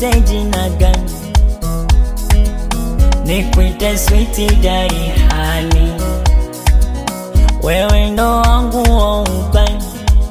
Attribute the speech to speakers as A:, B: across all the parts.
A: nikuite jina gani? Nikuite switi dari hali, wewe ndo wangu wa ubani,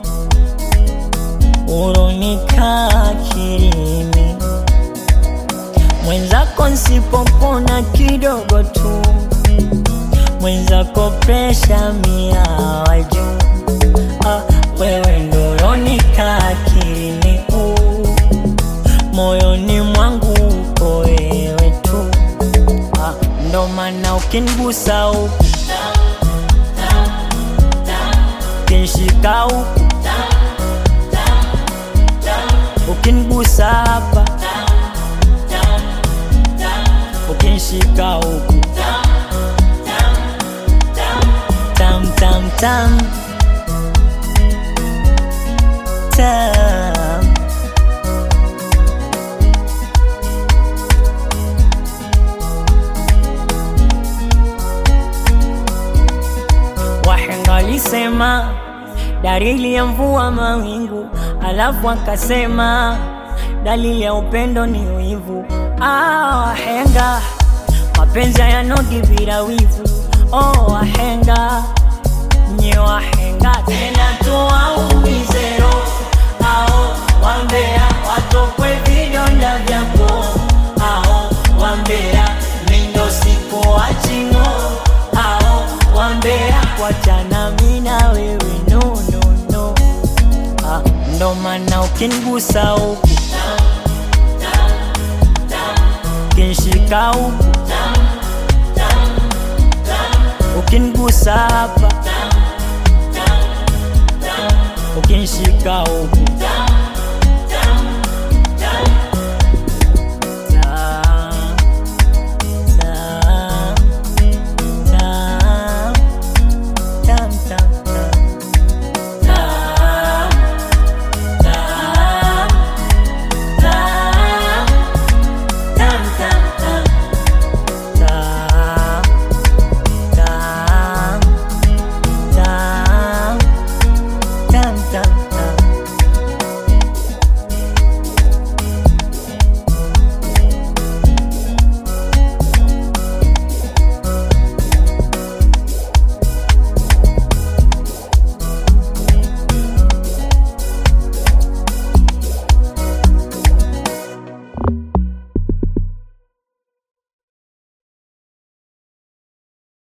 A: uronika kirimi mwenzako nsipopona kidogo tu, mwenzako presha mia wa juu. Ah, wewe ndo uronika kirimi uh, moyoni mwangu uko wewe tu ah, ndo maana ukinigusa huku ukinshika huku ukinigusa hapa ukinshika huku tam tam tam tam Wahenga walisema dalili ya mvua mawingu, alafu akasema dalili ya upendo ni wivu. Ah, wahenga mapenzi yanodi bila wivu. Oh, wahenga nye wahenga tena tuwaumize roho ao wambea watokwe vidonda vyako ao wambea mindo siku wachingo ao wambea wachana mina wewe no, no, no. Ah, ndo maana ukinigusa huku ukinshika huku ukinigusa hapa ukinshika huku